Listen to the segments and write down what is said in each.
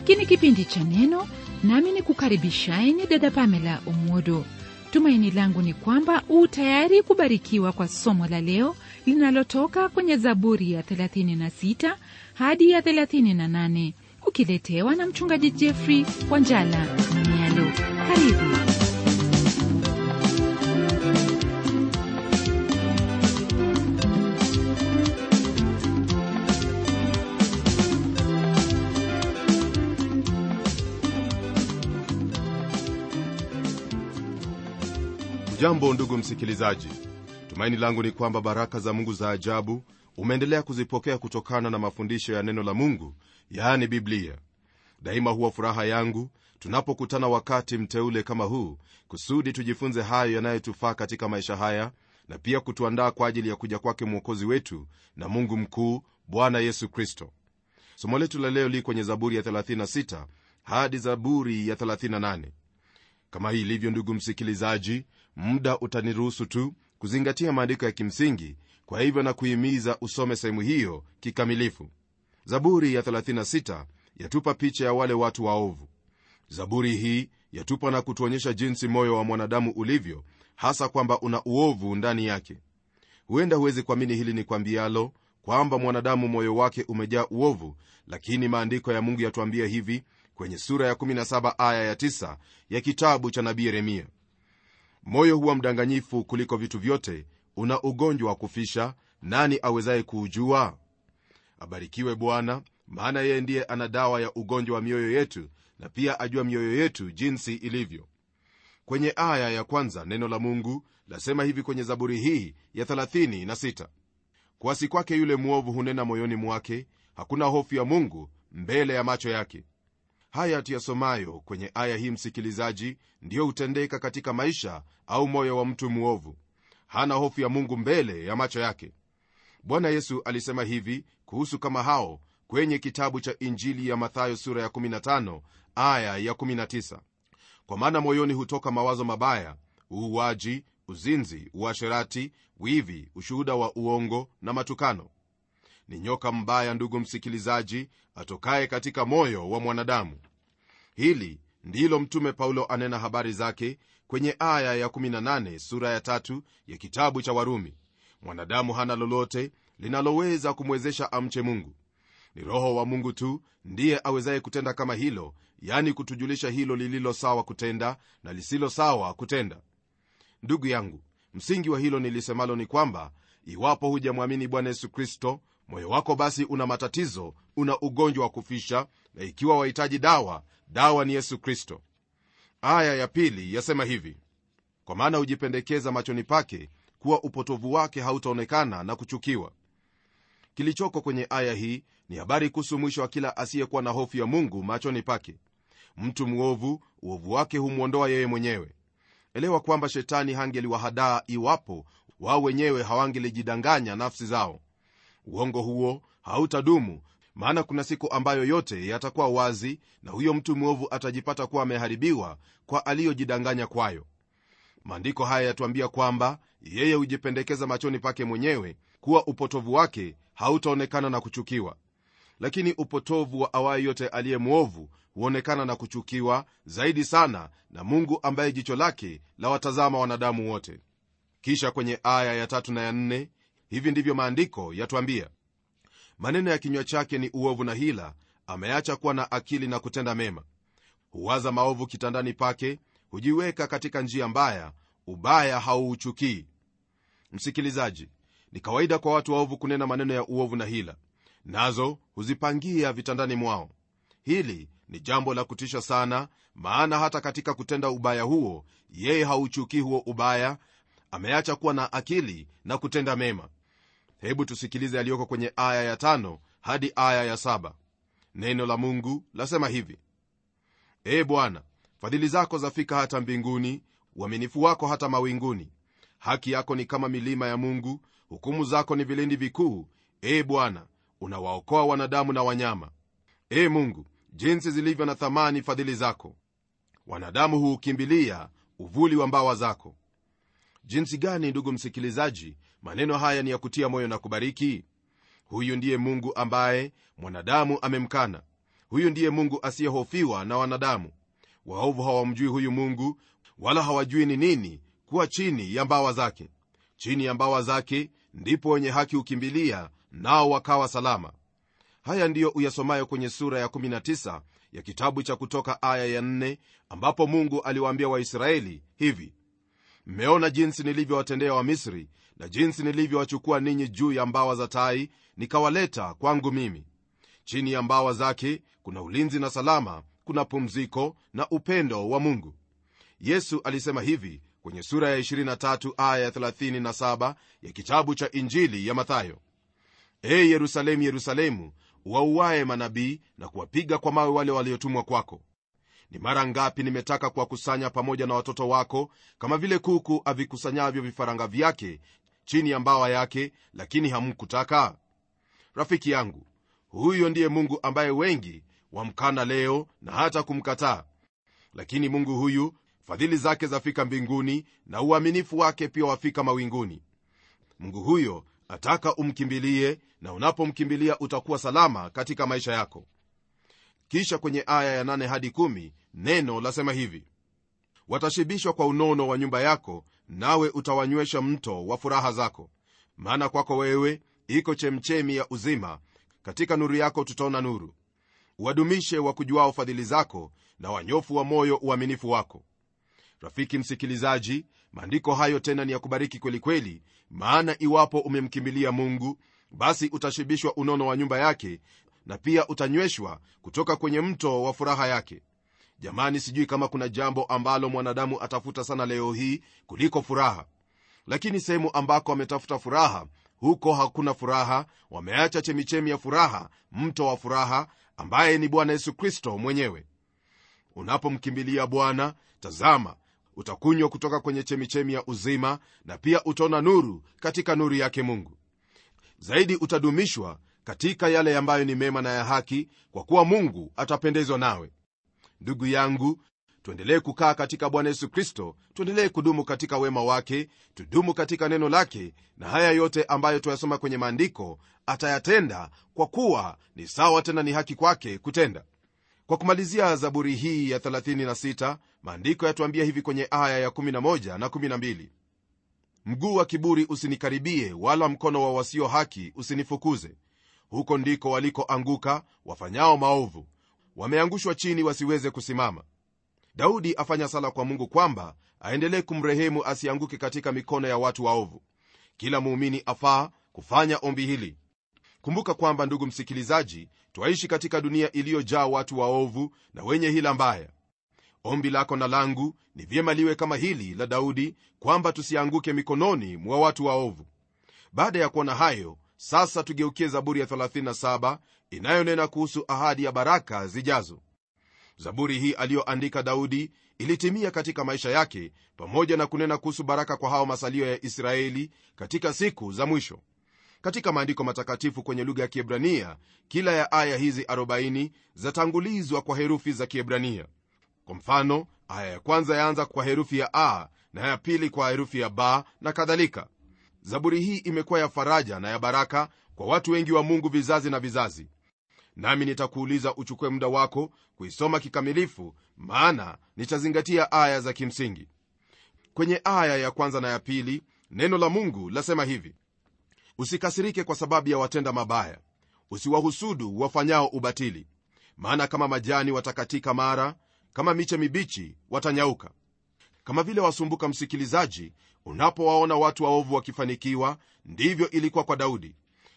hiki ni kipindi cha neno nami ni kukaribishaeni dada pamela umwodo tumaini langu ni kwamba u tayari kubarikiwa kwa somo la leo linalotoka kwenye zaburi ya 36 hadi ya 38 ukiletewa na mchungaji jeffrey wanjala mnialo karibu jambo ndugu msikilizaji tumaini langu ni kwamba baraka za mungu za ajabu umeendelea kuzipokea kutokana na mafundisho ya neno la mungu yaani biblia daima huwa furaha yangu tunapokutana wakati mteule kama huu kusudi tujifunze hayo yanayotufaa katika maisha haya na pia kutuandaa kwa ajili ya kuja kwake mwokozi wetu na mungu mkuu bwana yesu kristo somo letu la leo li kwenye zaburi ya 36 hadi zaburi ya 38 kama hii ilivyo ndugu msikilizaji muda utaniruhusu tu kuzingatia maandiko ya kimsingi kwa hivyo na kuhimiza usome sehemu hiyo kikamilifu zaburi ya 36 yatupa picha ya wale watu waovu zaburi hii yatupa na kutuonyesha jinsi moyo wa mwanadamu ulivyo hasa kwamba una uovu ndani yake huenda huwezi kuamini hili ni kwambialo kwamba mwanadamu moyo wake umejaa uovu lakini maandiko ya mungu yatuambia hivi kwenye sura ya 17 aya ya 9 ya kitabu cha nabii yeremia moyo huwa mdanganyifu kuliko vitu vyote una ugonjwa wa kufisha nani awezaye kuujua abarikiwe bwana maana yeye ndiye ana dawa ya ugonjwa wa mioyo yetu na pia ajua mioyo yetu jinsi ilivyo kwenye aya ya kwanza neno la mungu lasema hivi kwenye zaburi hii ya 36 kuasi kwake yule mwovu hunena moyoni mwake hakuna hofu ya mungu mbele ya macho yake haya tuyasomayo kwenye aya hii msikilizaji ndiyo hutendeka katika maisha au moyo wa mtu mwovu hana hofu ya mungu mbele ya macho yake bwana yesu alisema hivi kuhusu kama hao kwenye kitabu cha injili ya mathayo sura ya 15 aya ya 19 kwa maana moyoni hutoka mawazo mabaya uuaji uzinzi uasherati wivi ushuhuda wa uongo na matukano ni nyoka mbaya ndugu msikilizaji atokaye katika moyo wa mwanadamu hili ndilo mtume paulo anena habari zake kwenye aya ya 18 sura ya tatu ya kitabu cha warumi mwanadamu hana lolote linaloweza kumwezesha amche mungu ni roho wa mungu tu ndiye awezaye kutenda kama hilo yani kutujulisha hilo lililo sawa kutenda na lisilo sawa kutenda ndugu yangu msingi wa hilo nilisemalo ni kwamba iwapo hujamwamini bwana yesu kristo moyo wako basi una matatizo una ugonjwa wa kufisha na ikiwa wahitaji dawa dawa ni yesu kristo aya ya pili yasema hivi kwa maana hujipendekeza machoni pake kuwa upotovu wake hautaonekana na kuchukiwa kilichoko kwenye aya hii ni habari kuhusu mwisho wa kila asiyekuwa na hofu ya mungu machoni pake mtu mwovu uovu wake humwondoa yeye mwenyewe elewa kwamba shetani hangeliwahadaa iwapo wao wenyewe hawangelijidanganya nafsi zao uongo huo hautadumu maana kuna siku ambayo yote yatakuwa wazi na huyo mtu mwovu atajipata kuwa ameharibiwa kwa aliyojidanganya kwayo maandiko haya yatuambia kwamba yeye hujipendekeza machoni pake mwenyewe kuwa upotovu wake hautaonekana na kuchukiwa lakini upotovu wa awaye yote aliye mwovu huonekana na kuchukiwa zaidi sana na mungu ambaye jicho lake la watazama wanadamu wote kisha kwenye aya ya tatu na ya nne hivi ndivyo maandiko yatwambia maneno ya kinywa chake ni uovu na hila ameacha kuwa na akili na kutenda mema huwaza maovu kitandani pake hujiweka katika njia mbaya ubaya hauuchukii msikilizaji ni kawaida kwa watu waovu kunena maneno ya uovu na hila nazo huzipangia vitandani mwao hili ni jambo la kutisha sana maana hata katika kutenda ubaya huo yeye hauchukii huo ubaya ameacha kuwa na akili na kutenda mema hebu tusikilize yaliyoko kwenye aya ya tano hadi aya ya saba neno la mungu lasema hivi ee bwana fadhili zako zafika hata mbinguni uaminifu wako hata mawinguni haki yako ni kama milima ya mungu hukumu zako ni vilindi vikuu ee bwana unawaokoa wanadamu na wanyama ee mungu jinsi zilivyo na thamani fadhili zako wanadamu huukimbilia uvuli wa mbawa zako jinsi gani ndugu msikilizaji maneno haya ni ya kutia moyo na kubariki huyu ndiye mungu ambaye mwanadamu amemkana huyu ndiye mungu asiyehofiwa na wanadamu waovu hawamjui huyu mungu wala hawajui ni nini kuwa chini ya mbawa zake chini ya mbawa zake ndipo wenye haki hukimbilia nao wakawa salama haya ndiyo uyasomayo kwenye sura ya 19 ya kitabu cha kutoka aya ya 4 ambapo mungu aliwaambia waisraeli hivi mmeona jinsi nilivyowatendea wamisri na jinsi nilivyowachukua ninyi juu ya mbawa za tai nikawaleta kwangu mimi chini ya mbawa zake kuna ulinzi na salama kuna pumziko na upendo wa mungu yesu alisema hivi kwenye sura ya 23 aya ya 37 ya kitabu cha injili ya mathayo e yerusalemu yerusalemu wauaye manabii na kuwapiga kwa mawe wale waliotumwa kwako ni mara ngapi nimetaka kuwakusanya pamoja na watoto wako kama vile kuku avikusanyavyo vifaranga vyake chini ya mbawa yake lakini hamkutaka rafiki yangu huyo ndiye mungu ambaye wengi wamkana leo na hata kumkataa lakini mungu huyu fadhili zake zafika mbinguni na uaminifu wake pia wafika mawinguni mungu huyo ataka umkimbilie na unapomkimbilia utakuwa salama katika maisha yako kisha kwenye aya ya 8 hadi 1 neno lasema hivi watashibishwa kwa unono wa nyumba yako nawe utawanywesha mto wa furaha zako maana kwako wewe iko chemchemi ya uzima katika nuru yako tutaona nuru uwadumishe wakujuao fadhili zako na wanyofu wa moyo uaminifu wako rafiki msikilizaji maandiko hayo tena ni ya kubariki kwelikweli kweli, maana iwapo umemkimbilia mungu basi utashibishwa unono wa nyumba yake na pia utanyweshwa kutoka kwenye mto wa furaha yake jamani sijui kama kuna jambo ambalo mwanadamu atafuta sana leo hii kuliko furaha lakini sehemu ambako wametafuta furaha huko hakuna furaha wameacha chemichemi ya furaha mto wa furaha ambaye ni bwana yesu kristo mwenyewe unapomkimbilia bwana tazama utakunywa kutoka kwenye chemichemi ya uzima na pia utaona nuru katika nuru yake mungu zaidi utadumishwa katika yale ambayo ni mema na ya haki kwa kuwa mungu atapendezwa nawe ndugu yangu tuendelee kukaa katika bwana yesu kristo tuendelee kudumu katika wema wake tudumu katika neno lake na haya yote ambayo tuyasoma kwenye maandiko atayatenda kwa kuwa ni sawa tena ni haki kwake kutenda kwa kumalizia zaburi hii ya 36 maandiko yatuambia hivi kwenye aya ya 11 na 12 mguu wa kiburi usinikaribie wala mkono wa wasio haki usinifukuze huko ndiko walikoanguka wafanyao maovu wameangushwa chini wasiweze kusimama daudi afanya sala kwa mungu kwamba aendelee kumrehemu asianguke katika mikono ya watu waovu kila muumini afaa kufanya ombi hili kumbuka kwamba ndugu msikilizaji twaishi katika dunia iliyojaa watu waovu na wenye hila mbaya ombi lako na langu ni vyema liwe kama hili la daudi kwamba tusianguke mikononi mwa watu waovu baada ya kuona hayo sasa tugeukie zaburi ya 37 inayonena kuhusu ahadi ya baraka zijazo zaburi hii aliyoandika daudi ilitimia katika maisha yake pamoja na kunena kuhusu baraka kwa hao masalio ya israeli katika siku za mwisho katika maandiko matakatifu kwenye lugha ya kiebrania kila ya aya hizi 40 zatangulizwa kwa herufi za kiebrania kwa mfano aya ya kwanza yaanza kwa herufi ya a na ya pili kwa herufi ya ba na kadhalika zaburi hii imekuwa ya faraja na ya baraka kwa watu wengi wa mungu vizazi na vizazi nami nitakuuliza uchukue muda wako kuisoma kikamilifu maana nitazingatia aya za kimsingi kwenye aya ya kwanza na ya pili neno la mungu lasema hivi usikasirike kwa sababu ya watenda mabaya usiwahusudu wafanyao ubatili maana kama majani watakatika mara kama miche mibichi watanyauka kama vile wasumbuka msikilizaji unapowaona watu waovu wakifanikiwa ndivyo ilikuwa kwa daudi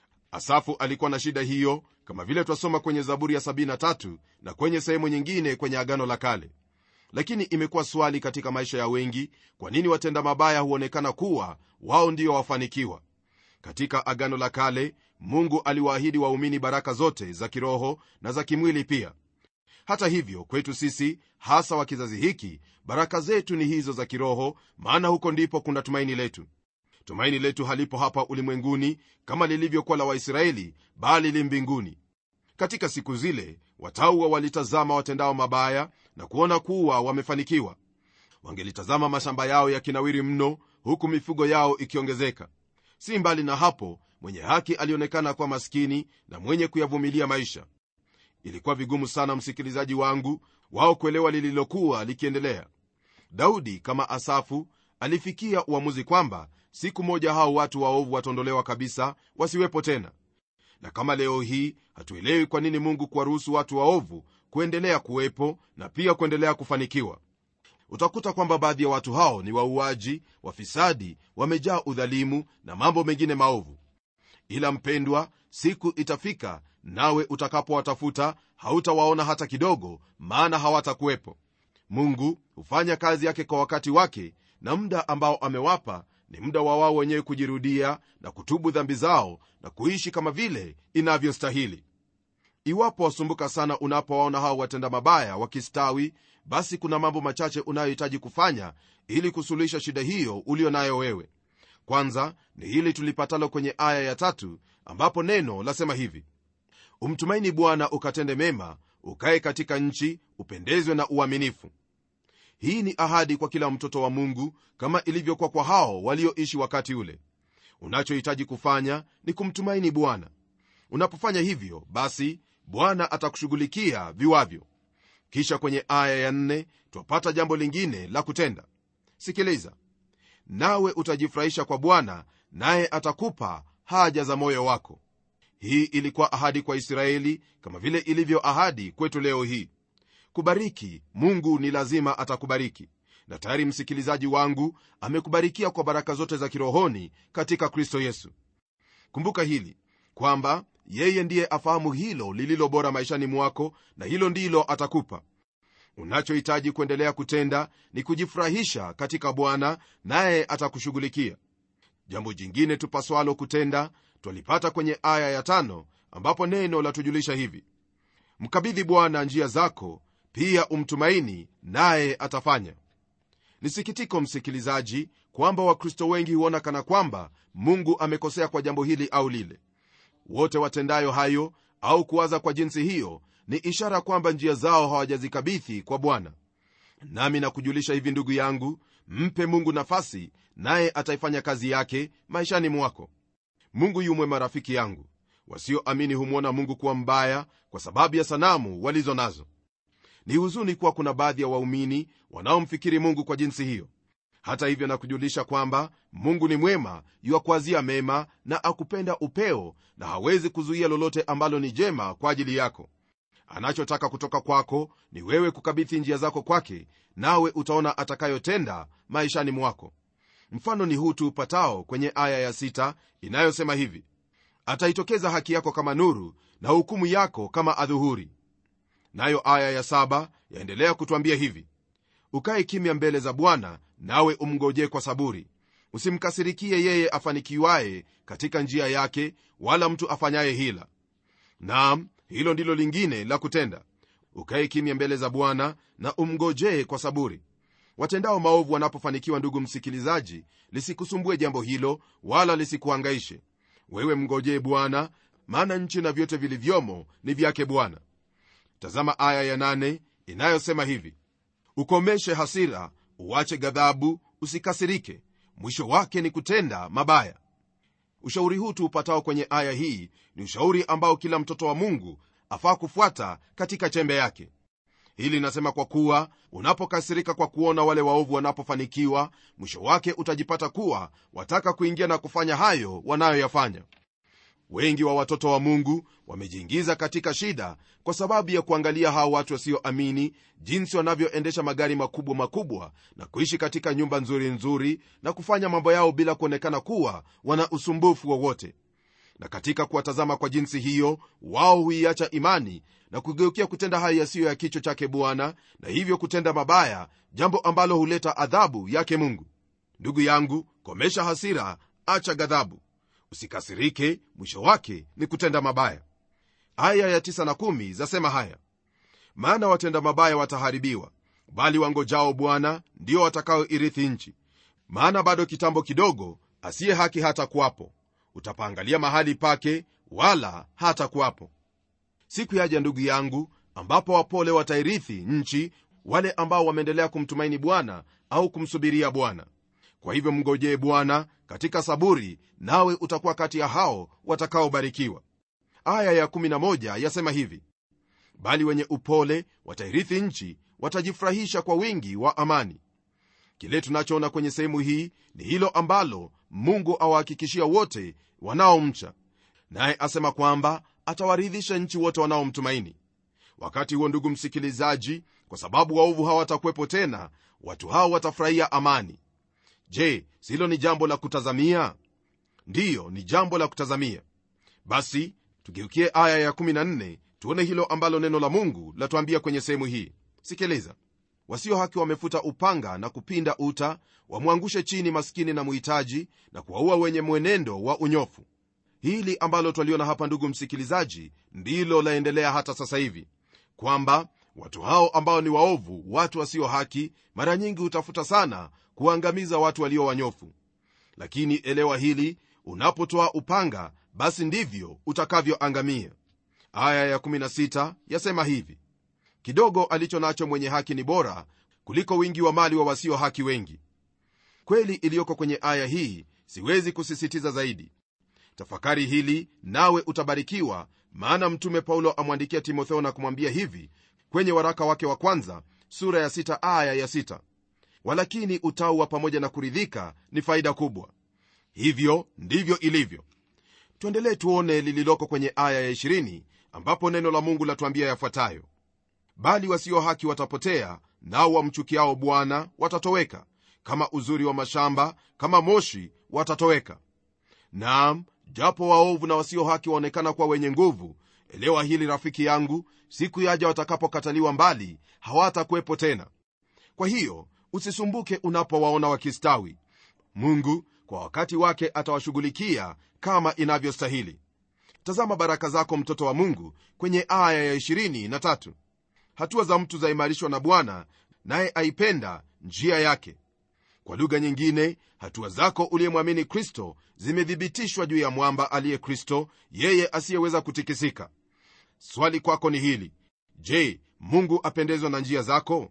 asafu alikuwa na shida hiyo kama vile twasoma kwenye zaburi ya 73 na kwenye sehemu nyingine kwenye agano la kale lakini imekuwa swali katika maisha ya wengi kwa nini watenda mabaya huonekana kuwa wao ndio wafanikiwa katika agano la kale mungu aliwaahidi waumini baraka zote za kiroho na za kimwili pia hata hivyo kwetu sisi hasa wa kizazi hiki baraka zetu ni hizo za kiroho maana huko ndipo kuna tumaini letu tumaini letu halipo hapa ulimwenguni kama lilivyokuwa la waisraeli bali li mbinguni katika siku zile watauwa walitazama watendao mabaya na kuona kuwa wamefanikiwa wangelitazama mashamba yao yakinawiri mno huku mifugo yao ikiongezeka si mbali na hapo mwenye haki alionekana kuwa maskini na mwenye kuyavumilia maisha ilikuwa vigumu sana msikilizaji wangu wao kuelewa lililokuwa likiendelea daudi kama asafu alifikia uamuzi kwamba siku moja hao watu waovu wataondolewa kabisa wasiwepo tena na kama leo hii hatuelewi kwa nini mungu kuwaruhusu watu waovu kuendelea kuwepo na pia kuendelea kufanikiwa utakuta kwamba baadhi ya watu hao ni wauaji wafisadi wamejaa udhalimu na mambo mengine maovu ila mpendwa siku itafika nawe utakapowatafuta hautawaona hata kidogo maana hawatakuwepo mungu hufanya kazi yake kwa wakati wake na muda ambao amewapa ni muda wa wao wenyewe kujirudia na kutubu dhambi zao na kuishi kama vile inavyostahili iwapo wasumbuka sana unapowaona hao watenda mabaya wakistawi basi kuna mambo machache unayohitaji kufanya ili kusuluhisha shida hiyo ulio nayo wewe kwanza ni hili tulipatalo kwenye aya ya tatu ambapo neno lasema hivi umtumaini bwana ukatende mema ukaye katika nchi upendezwe na uaminifu hii ni ahadi kwa kila mtoto wa mungu kama ilivyokuwa kwa hao walioishi wakati ule unachohitaji kufanya ni kumtumaini bwana unapofanya hivyo basi bwana atakushughulikia viwavyo kisha kwenye aya ya nne twapata jambo lingine la kutenda sikiliza nawe utajifurahisha kwa bwana naye atakupa haja za moyo wako hii ilikuwa ahadi kwa israeli kama vile ilivyo ahadi kwetu leo hii kubariki mungu ni lazima atakubariki na tayari msikilizaji wangu amekubarikia kwa baraka zote za kirohoni katika kristo yesu kumbuka hili kwamba yeye ndiye afahamu hilo lililo bora maishani mwako na hilo ndilo atakupa unachohitaji kuendelea kutenda ni kujifurahisha katika bwana naye atakushughulikia jambo jingine tupaswalo kutenda twalipata kwenye aya ya tano ambapo neno latujulisha hivi mkabidhi bwana njia zako pia umtumaini naye atafanya ni sikitiko msikilizaji kwamba wakristo wengi huona kana kwamba mungu amekosea kwa jambo hili au lile wote watendayo hayo au kuwaza kwa jinsi hiyo ni ishara kwamba njia zao hawajazikabithi kwa bwana nami nakujulisha hivi ndugu yangu mpe mungu nafasi naye ataifanya kazi yake maishani mwako mungu yumwe marafiki yangu wasioamini humwona mungu kuwa mbaya kwa sababu ya sanamu walizo nazo ni huzuni kuwa kuna baadhi ya waumini wanaomfikiri mungu kwa jinsi hiyo hata hivyo nakujulisha kwamba mungu ni mwema yuakwazia mema na akupenda upeo na hawezi kuzuia lolote ambalo ni jema kwa ajili yako anachotaka kutoka kwako ni wewe kukabidhi njia zako kwake nawe utaona atakayotenda maishani mwako mfano ni huu tuupatao kwenye aya ya sita inayosema hivi ataitokeza haki yako kama nuru na hukumu yako kama adhuhuri nayo aya ya saba yaendelea kutwambia hivi ukaye kimya mbele za bwana nawe umngojee kwa saburi usimkasirikie yeye afanikiwaye katika njia yake wala mtu afanyaye hila naam hilo ndilo lingine la kutenda ukaye kimya mbele za bwana na umngojee kwa saburi watendao maovu wanapofanikiwa ndugu msikilizaji lisikusumbue jambo hilo wala lisikuhangaishe wewe mngojee bwana maana nchi na vyote vilivyomo ni vyake bwana tazama aya ya nane inayosema hivi ukomeshe hasira uache ghadhabu usikasirike mwisho wake ni kutenda mabaya ushauri huu tuupatao kwenye aya hii ni ushauri ambao kila mtoto wa mungu afaa kufuata katika chembe yake hili linasema kwa kuwa unapokasirika kwa kuona wale waovu wanapofanikiwa mwisho wake utajipata kuwa wataka kuingia na kufanya hayo wanayoyafanya wengi wa watoto wa mungu wamejiingiza katika shida kwa sababu ya kuangalia hao watu wasioamini jinsi wanavyoendesha magari makubwa makubwa na kuishi katika nyumba nzuri nzuri na kufanya mambo yao bila kuonekana kuwa wana usumbufu wowote na katika kuwatazama kwa jinsi hiyo wao huiacha imani na kugeukia kutenda hayo yasiyo ya kichwa chake bwana na hivyo kutenda mabaya jambo ambalo huleta adhabu yake mungu ndugu yangu komesha hasira acha ghadhabu usikasirike mwisho wake ni kutenda mabaya aya ya tisa na kumi zasema haya maana watenda mabaya wataharibiwa bali wangojao bwana ndio watakaoirithi nchi maana bado kitambo kidogo asiye haki hata kuwapo utapaangalia mahali pake wala hata kuwapo siku yaja ndugu yangu ambapo wapole watairithi nchi wale ambao wameendelea kumtumaini bwana au kumsubiria bwana kwa hivyo mngojee bwana katika saburi nawe utakuwa kati ya hao watakaobarikiwa aya ya 11 yasema hivi bali wenye upole watairithi nchi watajifurahisha kwa wingi wa amani kile tunachoona kwenye sehemu hii ni hilo ambalo mungu awahakikishia wote wanaomcha naye asema kwamba atawaridhisha nchi wote wanaomtumaini wakati huo ndugu msikilizaji kwa sababu waovu hawatakuwepo tena watu hao watafurahia amani je silo ni jambo la kutazamia ndiyo ni jambo la kutazamia basi tugeukie aya ya14 tuone hilo ambalo neno la mungu latuambia kwenye sehemu hii sikiliza wasio haki wamefuta upanga na kupinda uta wamwangushe chini maskini na muhitaji na kuwaua wenye mwenendo wa unyofu hili ambalo twaliona hapa ndugu msikilizaji ndilo laendelea hata sasa hivi kwamba watu hao ambao ni waovu watu wasio haki mara nyingi hutafuta sana kuangamiza watu walio wanyofu lakini elewa hili unapotoa upanga basi ndivyo utakavyoangamia aya ya16 yasema hivi kidogo alicho nacho mwenye haki ni bora kuliko wingi wa mali wa wasio haki wengi kweli iliyoko kwenye aya hii siwezi kusisitiza zaidi tafakari hili nawe utabarikiwa maana mtume paulo amwandikia timotheo na kumwambia hivi kwenye waraka wake wa kwanza sura ya 6 aya ya 6 walakini utauwa pamoja na kuridhika ni faida kubwa hivyo ndivyo ilivyo tuendelee tuone lililoko kwenye aya ya 20 ambapo neno la mungu latuambia yafuatayo bali wasio haki watapotea nao wamchukiao bwana watatoweka kama uzuri wa mashamba kama moshi watatoweka naam japo waovu na wasio haki waonekana kuwa wenye nguvu elewa hili rafiki yangu siku yaja watakapokataliwa mbali hawatakuwepo tena kwa hiyo usisumbuke unapowaona wakistawi mungu kwa wakati wake atawashughulikia kama inavyostahili tazama baraka zako mtoto wa mungu kwenye aya ya 23 hatua za mtu zaimarishwa na bwana naye aipenda njia yake kwa lugha nyingine hatua zako uliyemwamini kristo zimethibitishwa juu ya mwamba aliye kristo yeye asiyeweza kutikisika swali kwako ni hili je mungu apendezwa na njia zako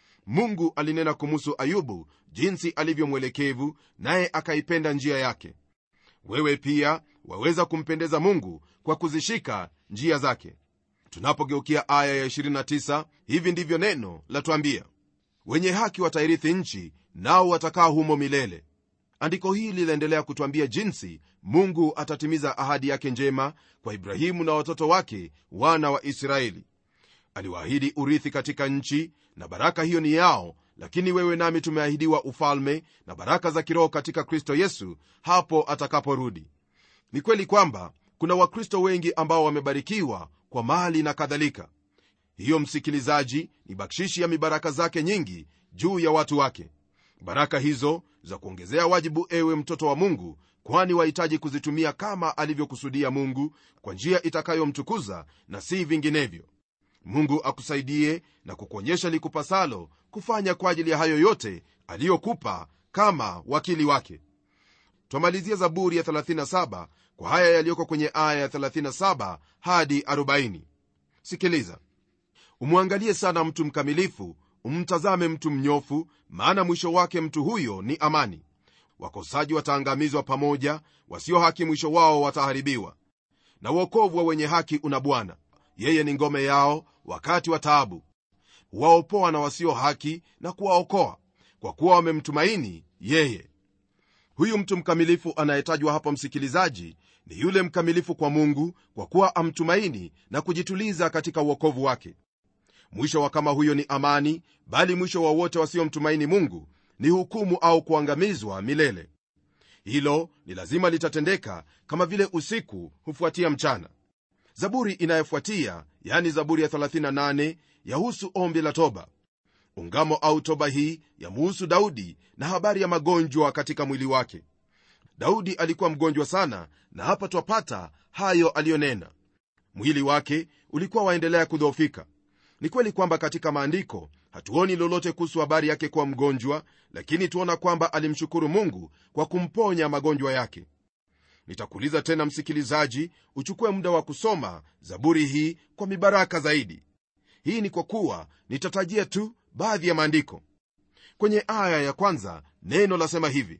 mungu alinena kumuhusu ayubu jinsi alivyo mwelekevu naye akaipenda njia yake wewe pia waweza kumpendeza mungu kwa kuzishika njia zake tunapogeukia aya ya 29 hivi ndivyo neno latwambia wenye haki watairithi nchi nao watakaa humo milele andiko hili linaendelea kutwambia jinsi mungu atatimiza ahadi yake njema kwa ibrahimu na watoto wake wana wa israeli aliwaahidi urithi katika nchi na baraka hiyo ni yao lakini wewe nami tumeahidiwa ufalme na baraka za kiroho katika kristo yesu hapo atakaporudi ni kweli kwamba kuna wakristo wengi ambao wamebarikiwa kwa mali na kadhalika hiyo msikilizaji ni bakshishi ya mibaraka zake nyingi juu ya watu wake baraka hizo za kuongezea wajibu ewe mtoto wa mungu kwani wahitaji kuzitumia kama alivyokusudia mungu kwa njia itakayomtukuza na si vinginevyo mungu akusaidie na kukuonyesha likupasalo kufanya kwa ajili ya hayo yote aliyokupa kama wakili wake twamalizia zaburi ya 37 kwa haya yaliyoko kwenye aya ya 37 hadi 40 sikiliza umwangalie sana mtu mkamilifu umtazame mtu mnyofu maana mwisho wake mtu huyo ni amani wakosaji wataangamizwa pamoja wasio haki mwisho wao wataharibiwa na uokovu wa wenye haki una bwana yeye ni ngome yao wakati wa taabu waopoa na wasio haki na kuwaokoa kwa kuwa wamemtumaini yeye huyu mtu mkamilifu anayetajwa hapa msikilizaji ni yule mkamilifu kwa mungu kwa kuwa amtumaini na kujituliza katika uokovu wake mwisho wa kama huyo ni amani bali mwisho wa wote wasiomtumaini mungu ni hukumu au kuangamizwa milele hilo ni lazima litatendeka kama vile usiku hufuatia mchana zaburi inayofuatia yani zaburi ya 38 yahusu ombi la toba ungamo au toba hii yamuhusu daudi na habari ya magonjwa katika mwili wake daudi alikuwa mgonjwa sana na hapa twapata hayo aliyonena mwili wake ulikuwa waendelea kudhoofika ni kweli kwamba katika maandiko hatuoni lolote kuhusu habari yake kuwa mgonjwa lakini tuona kwamba alimshukuru mungu kwa kumponya magonjwa yake nitakuuliza tena msikilizaji uchukue muda wa kusoma zaburi hii kwa mibaraka zaidi hii ni kwa kuwa nitatajia tu baadhi ya maandiko kwenye aya ya kwanza neno lasema hivi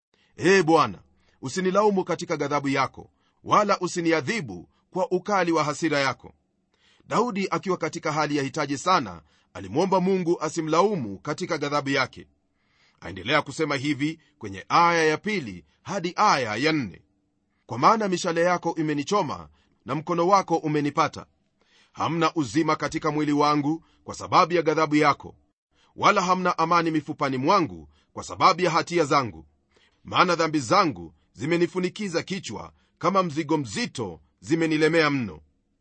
ee bwana usinilaumu katika ghadhabu yako wala usiniadhibu kwa ukali wa hasira yako daudi akiwa katika hali ya hitaji sana alimwomba mungu asimlaumu katika ghadhabu yake aendelea kusema hivi kwenye aya ya pili hadi aya ya nne kwa maana mishale yako imenichoma na mkono wako umenipata hamna uzima katika mwili wangu kwa sababu ya ghadhabu yako wala hamna amani mifupani mwangu kwa sababu ya hatia zangu maana dhambi zangu zimenifunikiza kichwa kama mzigo mzito zimenilemea mno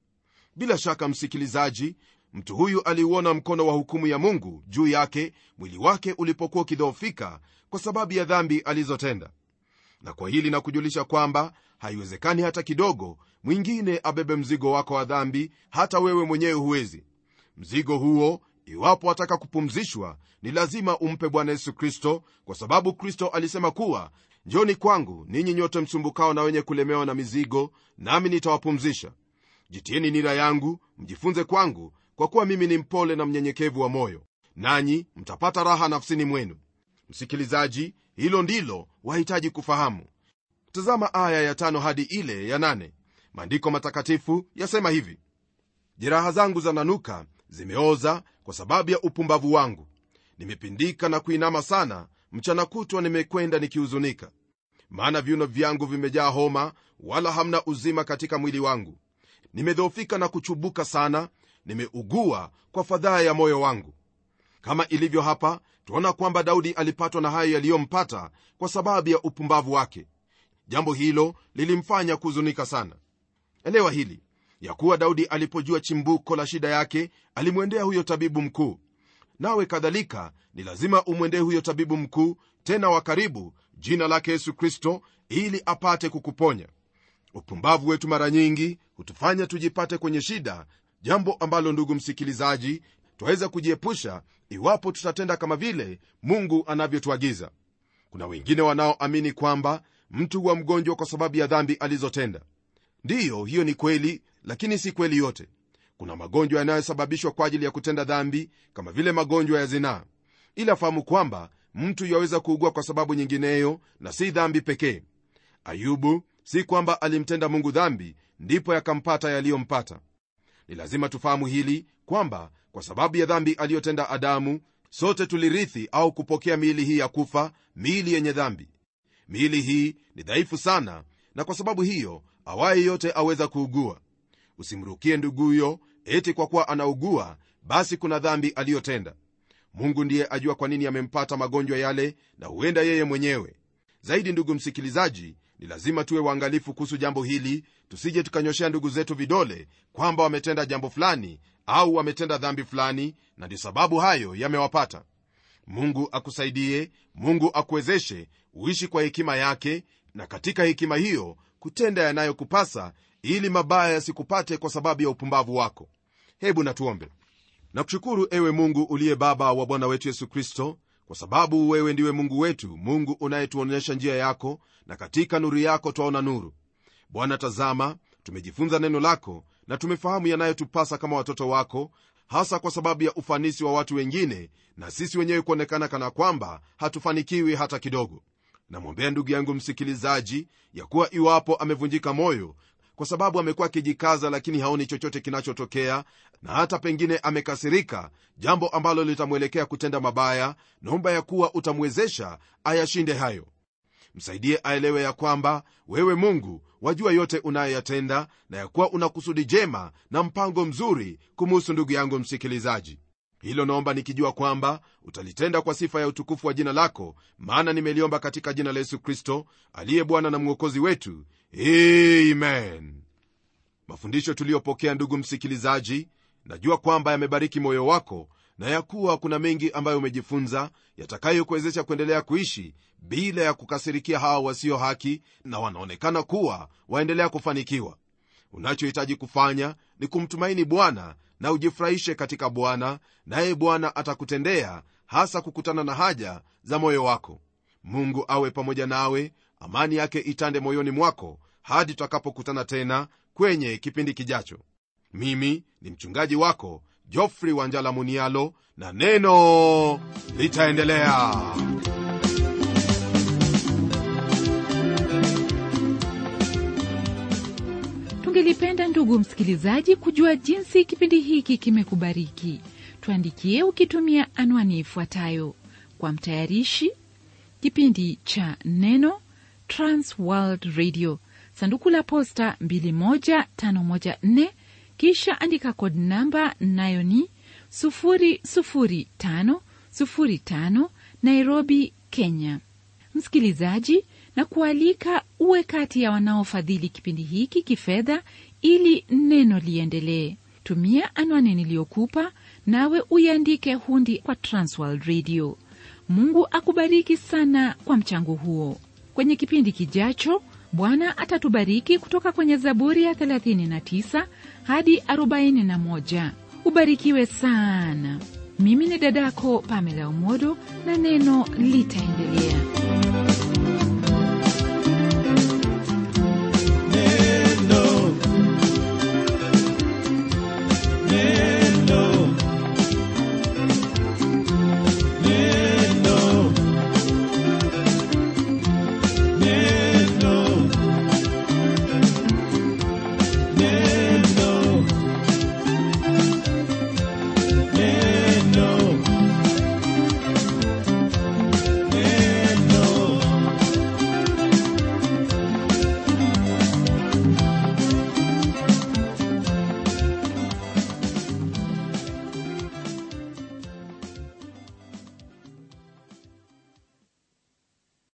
bila shaka msikilizaji mtu huyu aliuona mkono wa hukumu ya mungu juu yake mwili wake ulipokuwa ukidhoofika kwa sababu ya dhambi alizotenda na kwa hili na kujulisha kwamba haiwezekani hata kidogo mwingine abebe mzigo wako wa dhambi hata wewe mwenyewe huwezi mzigo huo iwapo ataka kupumzishwa ni lazima umpe bwana yesu kristo kwa sababu kristo alisema kuwa njoni kwangu ninyi nyote msumbukao na wenye kulemewa na mizigo nami nitawapumzisha jitieni nira yangu mjifunze kwangu kwa kuwa mimi ni mpole na mnyenyekevu wa moyo nanyi mtapata raha nafsini mwenu msikilizaji hilo ndilo wahitaji kufahamu tazama aya ya tano hadi ile ya nane maandiko matakatifu yasema hivi jeraha zangu zananuka zimeoza kwa sababu ya upumbavu wangu nimepindika na kuinama sana mchana kutwa nimekwenda nikihuzunika maana viuno vyangu vimejaa homa wala hamna uzima katika mwili wangu nimedhoofika na kuchubuka sana nimeugua kwa fadhaa ya moyo wangu kama ilivyo hapa tuona kwamba daudi alipatwa na hayo yaliyompata kwa sababu ya upumbavu wake jambo hilo lilimfanya kuhuzunika sana elewa hili ya kuwa daudi alipojua chimbuko la shida yake alimwendea huyo tabibu mkuu nawe kadhalika ni lazima umwendee huyo tabibu mkuu tena wa karibu jina lake yesu kristo ili apate kukuponya upumbavu wetu mara nyingi hutufanya tujipate kwenye shida jambo ambalo ndugu msikilizaji twaweza kujiepusha iwapo tutatenda kama vile mungu anavyotuagiza kuna wengine wanaoamini kwamba mtu huwa mgonjwa kwa sababu ya dhambi alizotenda ndiyo hiyo ni kweli lakini si kweli yote kuna magonjwa yanayosababishwa kwa ajili ya kutenda dhambi kama vile magonjwa ya zinaa ila fahamu kwamba mtu yaweza kuugua kwa sababu nyingineyo na si dhambi pekee ayubu si kwamba alimtenda mungu dhambi ndipo yakampata yaliyompata ni lazima tufahamu hili kwamba kwa sababu ya dhambi aliyotenda adamu sote tulirithi au kupokea miili hii ya kufa miili yenye dhambi miili hii ni dhaifu sana na kwa sababu hiyo awaye yote aweza kuugua usimrukie nduguyo eti kwa kuwa anaugua basi kuna dhambi aliyotenda mungu ndiye ajua kwa nini amempata magonjwa yale na huenda yeye mwenyewe zaidi ndugu msikilizaji ni lazima tuwe waangalifu kuhusu jambo hili tusije tukanyoshea ndugu zetu vidole kwamba wametenda jambo fulani au wametenda dhambi fulani na ndio sababu hayo yamewapata mungu akusaidie mungu akuwezeshe uishi kwa hekima yake na katika hekima hiyo kutenda yanayokupasa ili mabaya yasikupate kwa sababu ya upumbavu wako hebu natuombe nakushukuru ewe mungu uliye baba wa bwana wetu yesu kristo kwa sababu wewe ndiwe mungu wetu mungu unayetuonyesha njia yako na katika nuru yako twaona nuru bwana tazama tumejifunza neno lako na tumefahamu yanayotupasa kama watoto wako hasa kwa sababu ya ufanisi wa watu wengine na sisi wenyewe kuonekana kana kwamba hatufanikiwi hata kidogo namwombea ndugu yangu msikilizaji ya kuwa iwapo amevunjika moyo kwa sababu amekuwa akijikaza lakini haoni chochote kinachotokea na hata pengine amekasirika jambo ambalo litamwelekea kutenda mabaya naomba ya kuwa utamwezesha ayashinde hayo msaidie aelewe ya kwamba wewe mungu wajua yote unayoyatenda na ya kuwa una kusudi jema na mpango mzuri kumuhusu ndugu yangu msikilizaji hilo naomba nikijua kwamba utalitenda kwa sifa ya utukufu wa jina lako maana nimeliomba katika jina la yesu kristo aliye bwana na mwokozi wetu amen mafundisho tuliyopokea ndugu msikilizaji najua kwamba yamebariki moyo wako na ya kuwa kuna mengi ambayo umejifunza yatakayokuwezesha kuendelea kuishi bila ya kukasirikia hawa wasio haki na wanaonekana kuwa waendelea kufanikiwa unachohitaji kufanya ni kumtumaini bwana na ujifurahishe katika bwana naye bwana atakutendea hasa kukutana na haja za moyo wako mungu awe pamoja nawe amani yake itande moyoni mwako hadi tutakapokutana tena kwenye kipindi kijacho mimi ni mchungaji wako jofri wanjala munialo na neno litaendelea Ningelipenda ndugu msikilizaji kujua jinsi kipindi hiki kimekubariki. Tuandikie ukitumia anwani ifuatayo: kwa mtayarishi kipindi cha Neno, Trans World Radio, sanduku la posta 21514, kisha andika kod namba nayo ni 00505 Nairobi, Kenya. Msikilizaji, na kualika uwe kati ya wanaofadhili kipindi hiki kifedha ili neno liendelee. Tumia anwani niliyokupa, nawe uiandike hundi kwa Transworld Radio. Mungu akubariki sana kwa mchango huo. Kwenye kipindi kijacho, Bwana atatubariki kutoka kwenye Zaburi ya 39 hadi 41. Ubarikiwe sana. Mimi ni dadako Pamela Umodo na neno litaendelea.